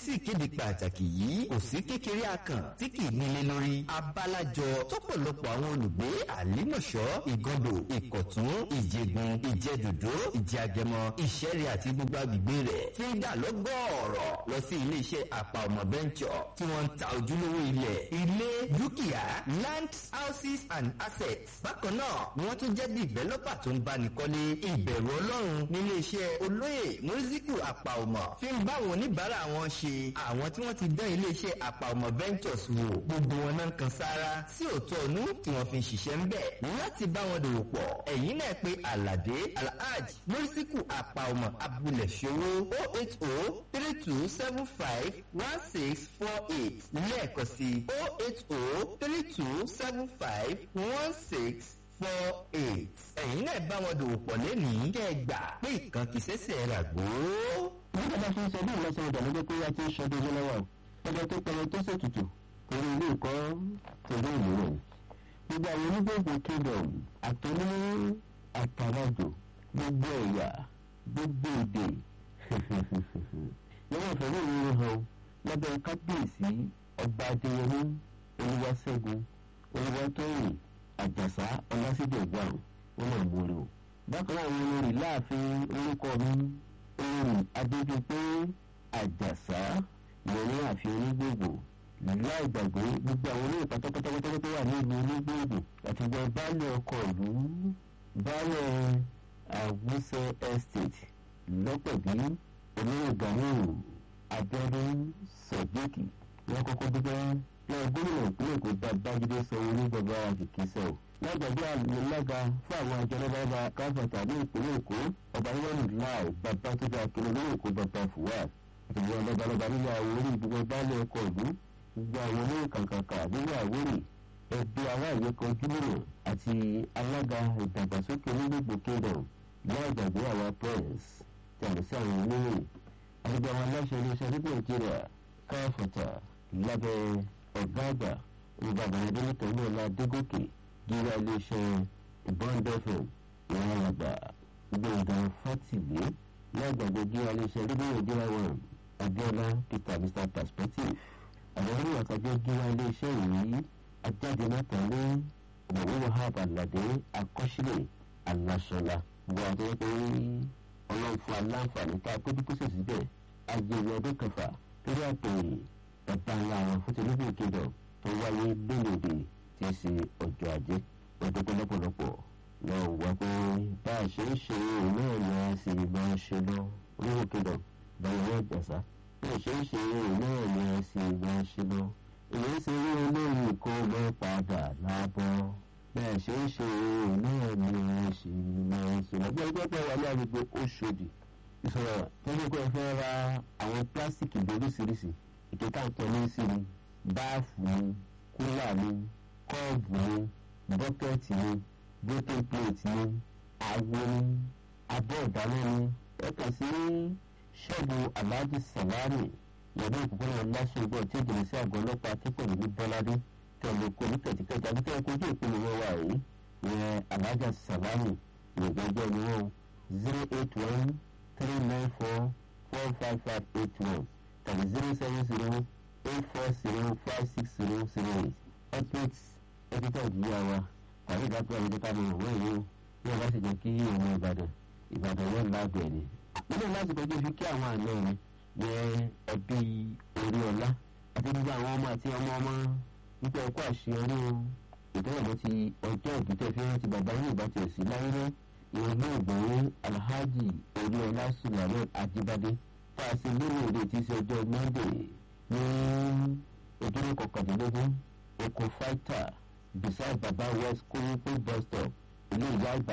sí ìkéde pàtàkì yìí kò sí kékeré akàn tí kì í nílé lórí abálájọ tọ́pọ̀lọpọ̀ àwọn olùgbé àlímọ̀ṣọ́ ìgàndò ìkọ̀tún ìjẹ̀gùn ìjẹ̀dòdó ìjẹ̀àgẹmọ ìṣẹ̀rẹ̀ àti gbogbo agbègbè rẹ̀ fi ń dà lọ́gọ́ọ̀rọ̀ lọ sí iléeṣẹ́ àpà ọmọ bẹ́ńkọ̀ tí wọ́n ń ta ojúlówó ilẹ̀ ilé dúkìá land houses and assets bákan náà ni wọ́n tún jẹ́ dìvẹ́lọ́pà tó ń báni kọ́lé ìbẹ̀rù ọlọ́run nílé iṣẹ́ olóyè mùsíkù àpà ọmọ fi ń bá àwọn oníbàárà wọn ṣe àwọn tí wọ́n ti dán ilé iṣẹ́ àpà ọmọ ventures wò gbogbo wọn náà kan sára sí òótọ́ ọ̀nù tí wọ́n fi ń ṣiṣẹ́ ń bẹ̀ láti bá wọn dòwò pọ̀ ẹ̀yin náà pé alade alhaj mùsíkù àpà ọmọ abúlé ṣòwò o eight o three two seven five one six four eight lẹ́ẹ̀kan sí o eight o three two seven five one six four eight. ẹ̀yin náà bá wọn dòwò pọ̀ lẹ́nìí kẹ́ ẹ gbà pé ìkan kì í ṣẹ̀ṣẹ̀ rà gbó. nígbà tá a fi ń sọ bí ìlọsọ ọjà ló dé pé wá ti ń ṣọdún ọjọ́ lọ́wọ́ ọjọ́ tó pẹrẹ tó ṣètùtù torí ilé ìkọ́ torí ìlú rẹ̀. gbogbo àwọn onígbòǹgbò kingdom àtọ́ní àtàràjò gbogbo ẹ̀yà gbogbo èdè lọ́wọ́ ìfẹ́lẹ́ ìrìn hàn lábẹ́ kábíyèsí ọba adéyẹmí olúwaṣẹ́gun olúwatóyìn àjàsá ọlásídẹ̀gbà wọn náà múlò. bákan náà wọn lórí láàfin orúkọ mi orin adédọpé àjàsá ìrọ̀lẹ́ àfi onígbògbò láì gbàgbé gbogbo àwọn olóyè pátápátá tó wà ní ìlú onígbògbò àti gbọ́ baálé ọkọ̀ ìlú baálé àwùsẹ estate lọ́pẹ̀bí olóyè ganiu abẹ́rẹ́ sọ̀gbẹ́kì wọn kọ́kọ́ dúpẹ́ lọ́wọ́ gómìnà ìpínlẹ̀ èkó bá bájídé sanwó ní bàbá àjèkísẹ́ o. lágbàdo àlùlága fún àwọn àjọlọ́bàbà káfọ̀tà ní ìpínlẹ̀ èkó ọba níwọ̀nù láì bàbá tó dáa kiri ní èkó bàbá fùwà ìtòwọ́ lọ́balọ́ba nílẹ̀ àwòrán ìdúgbò báálẹ̀ ọkọ̀ ìlú gbogbo àwọn olóyè kàǹkàǹkà nílẹ̀ àwòrán ẹbí aláìyé kan júmọ̀nà àti alága ìdàgbàsókè onígbògbò kingdom láì gbàgbé àwọn press tàbí sí àwọn olóyè àgbà àwọn aláṣẹ iléeṣẹ́ ní nàìjíríà káfọ̀tà lábẹ́ ọ̀gá àgbà olùbàdàn adélẹ́tọ̀ ní ọ̀la adégòkè gíga iléeṣẹ́ ìbọ́ndẹ́fẹ̀ ìwọ̀n àgbà gbọ̀ngàn fátìlé lágbàgbé gíga iléeṣẹ́ rédíò nàìjíríà wọn abiola peter mr perspective àwọn oníwà kájọ gíga iléeṣẹ́ yìí ajáde mẹ́tàlé ọ̀mọ̀wé wahab alade akọ́sílẹ̀ aláṣọlá gbọ́ àti pé ọlọ́run fún aláǹfààní ká péjú pèsè síbẹ̀ ayẹyẹ ọdún kẹfà lórí àpèrè bàbá ńlá àwọn fún tẹlifíìn kéjọ tó wáyé lónìí tí í ṣe ọjọ́ ajé ọdún tó lọ́pọ̀lọpọ̀ lọ wá pé bá a ṣe ń ṣe òun náà ni a sì máa ń ṣe lọ oríwò kéjọ báyọ̀ ìjàsá bí a ṣe ń ṣe òun náà ni a sì máa ń ṣe lọ èyí ń ṣe rí olóyìn kó lọ padà lábọ́ bẹ́ẹ̀ ṣe ń ṣe òun náà ni a sì máa ń ṣe lọ bí ẹgbẹ́ pẹ́ wà ní àgbègbè Òṣòdì ìṣòro tó ní kó ẹ fẹ́ ra àwọn pílásìkì lóríṣiríṣi ìkẹta ìtọ́lé sí ni báàfù ni kúlà ni kọ́ọ̀bù ni bọ́kẹ́tì ni broken plate ni àwo ni abọ́ ìdáná ni ẹ̀ka sí ṣọ́ọ̀bù aláàjì sàlámì yẹ̀dọ̀ òpópónà lásùgbọ́n tí ìjìnlẹ̀ sí àgọ́ ọlọ́pàá tí kò ní ní bọ́ládé tẹ̀lé kó ní kẹ̀tíkẹ̀tì àbí tẹ̀lé kojú ìpinnu wọn wà yìí ìyẹn aláàjà sàlámì ìgbẹ́jọ́ ni wọ́n zero eight one three nine four four five five eight one tàbí zero seven zero eight four zero five six zero zero eight update editor ìjìyà wa tàbí ìdájọ́ àwọn ìjọba àwọn òwe yìí bí wọ́n bá sì jẹ́ kí ọmọ ìbàdàn ìbàdàn yóò lábẹ́ ni. nínú láti kọjú fi kí àwọn àna rẹ yẹ ẹbí orí ọlá àti gbogbo àwọn ọmọ àti ọmọ ọmọ nípa ẹ̀kọ́ àṣeyọrí o ìtọ́wọ̀mọ́ ti ọjọ́ ìdútẹ́ fi rántí bàbá yìí bá tiẹ̀ sí láyé náà ìwọ̀n náà gbòòrò alhaji orí ọlá sùlámẹ́ àjíbádé tá a ṣe lórí èdè tí í ṣe ọjọ́ monday ní ojúmọ́ kọkàndínlógún oko fighter beside baba west kóyípé bus stop ilé ìyá àgbà